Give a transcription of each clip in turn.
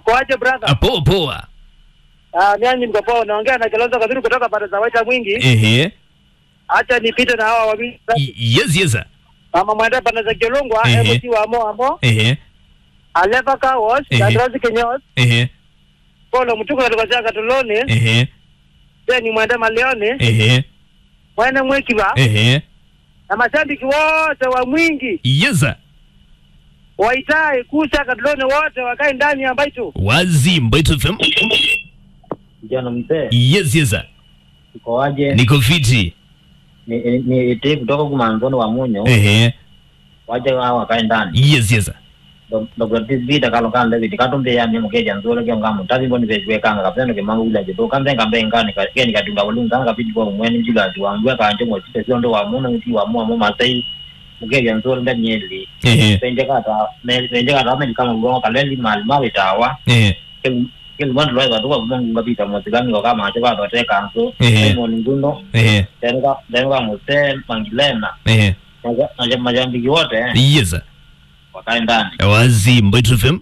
Mkoaje brother? Ah, poa poa. Ah, mimi mko poa, naongea na Kalonzo Kadhuru kutoka pande za Waita Mwingi. Ehe. Acha nipite na hawa wawili. Y- Yes, yes. sir. Mama mwende pande za Kilungwa, Ehe. MC wa Amo Amo, Ehe. Aleva Kawas, Ehe. Dadrazi Kenyos, Ehe. Polo Mtuko katika chaka Tuloni, Ehe. Deni mwende Maleoni, Ehe. mwende Mwekiba, Ehe. na mashabiki wote wa Mwingi, Yes. sir. Waitai, Kusa, Katuloni wote wakae ndani ya Mbaitu. Wazi Mbaitu FM. Kijana mzee, Yes, yes. sir. ukoaje? Niko fiti. Ni ni- ni ite kutoka kumanzoni wa munyo Ehe. waje wao wakae ndani. Yes, yes. sir. Do- Dr. Tizbita kalo kan levi katumbe ya mi mukeja nzole kyo ngamu tazi boni vejwe kanga kapendo ke mangu ula jeto kambe kambe ngani ka keni katunga ulunga kanga piji kwa mweni jula tu wangwe ka njo mo tise siondo wa muna nti wa mu mu masai mukeja nzole nda nyeli. Ehe. Penje kata me penje kata me kama ngongo kaleli mal mawe tawa. Ehe. Kel mwan loe ka tuwa mungu ngapita mo tigani ko kama acho ka to te kanso. Ehe. Mo ninguno. Ehe. Denga denga muse mangilena. Ehe. Maja- maja- majambiki wote eh, Yes. sir. wakae ndani. Wazi Mbaitu FM.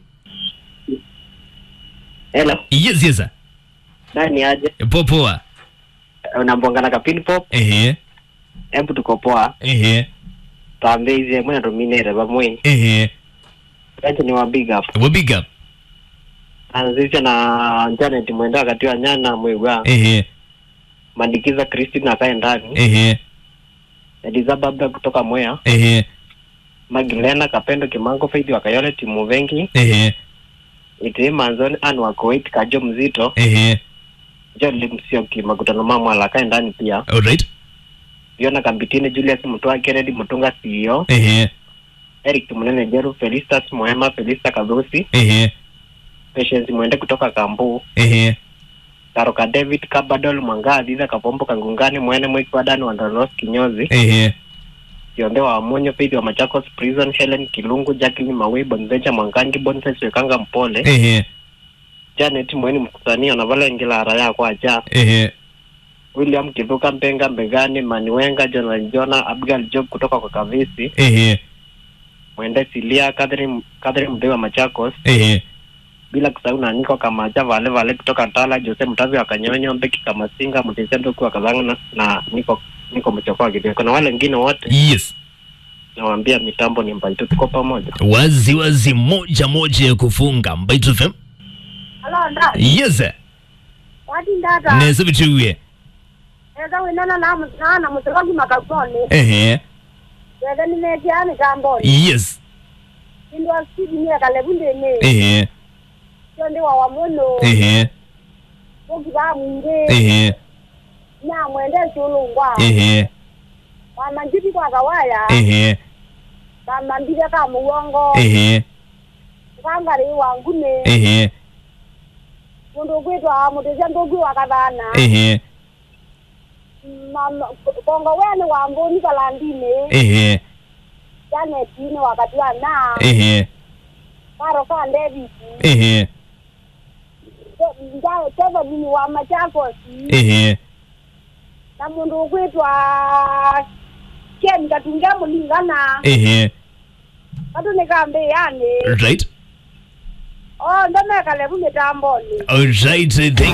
Hello, Yes, yes. sir. nani aje? Poa poa. Unambongana ka pin pop, Ehe. embu tuko poa. Ehe. Tambe ize mwana dominate bamwe. Ehe. Acha ni wa big up. Wa big up. Anzisha na internet mwenda wakati wa nyana mwigwa. Ehe. Mandikiza Christine akae ndani. Ehe. Ediza babda kutoka Mwea. Ehe. Magilena Kapendo Kimango Faidi wakayole timu vengi. Ehe. Iti manzoni anu wa Kuwait kajo mzito. Ehe. John Limsioki makutano mama akae ndani pia. Alright. Viona Kambitine Julius Mutua Kennedy Mutunga CEO. Ehe. Eric Munene Jeru Felistas Moema Felista Kagosi. Ehe. Patience mwende kutoka Kambu. Ehe. Karoka David Kabadol Mwanga Adhiza Kapombo Kangungani Mwene Mwiki Wadani Wandalos Kinyozi Ehe. Kionde wa Amonyo Pidi wa Machakos Prison Helen Kilungu Jacqueline Mawe Bonzecha Mwangangi Bonses Wekanga Mpole Ehe. Janet Mweni Mkusania na Vale Ngila Araya kwa Aja Ehe. William Kivuka Mpenga Mbegani Maniwenga Jonathan Jona Abigail Job kutoka kwa Kavisi Ehe. Mwende Silia Catherine Catherine Mdee wa Machakos Ehe. bila kusahau na Niko Kamacha Vale Vale kutoka Tala Jose Mtavi wa Kanyonyo Mbeki Kamasinga Mtisendo kwa Kazanga na, na Niko Niko Mchokoa Kideko na wale wengine wote Yes. nawaambia mitambo ni mbali tu, tuko pamoja. Wazi wazi moja moja ya kufunga Mbaitu FM. Hello, nda. Yes. sir. Wati ndata. Neza bituwe. Eza winana na na na mutwagi makaboni. Ehe. Eza ni meji ani kamboni. Yes. Indwa sidi ni kalebunde ne. Ehe. Yonde wa wamono. Ehe. Bogi ba mwinde. Ehe. Na mwende chulungwa. Ehe. Mama njiti kwa kawaya. Ehe. Mama mbide ka muwongo. Ehe. Kangari wangune. Ehe. Mundu kwitwa mutezia ndugu wakabana. Ehe. Mama kongo wene wamboni kalandine. Ehe. Jane tine wakati wa na. Ehe. Karo ka ndevisi. Ehe. Njao teva mini wa Machakos. Ehe. na mundu ukwitwa ken katungia mulingana Ehe. katunekambe yani Right. o ndomekale kumitamboni Alright. Thank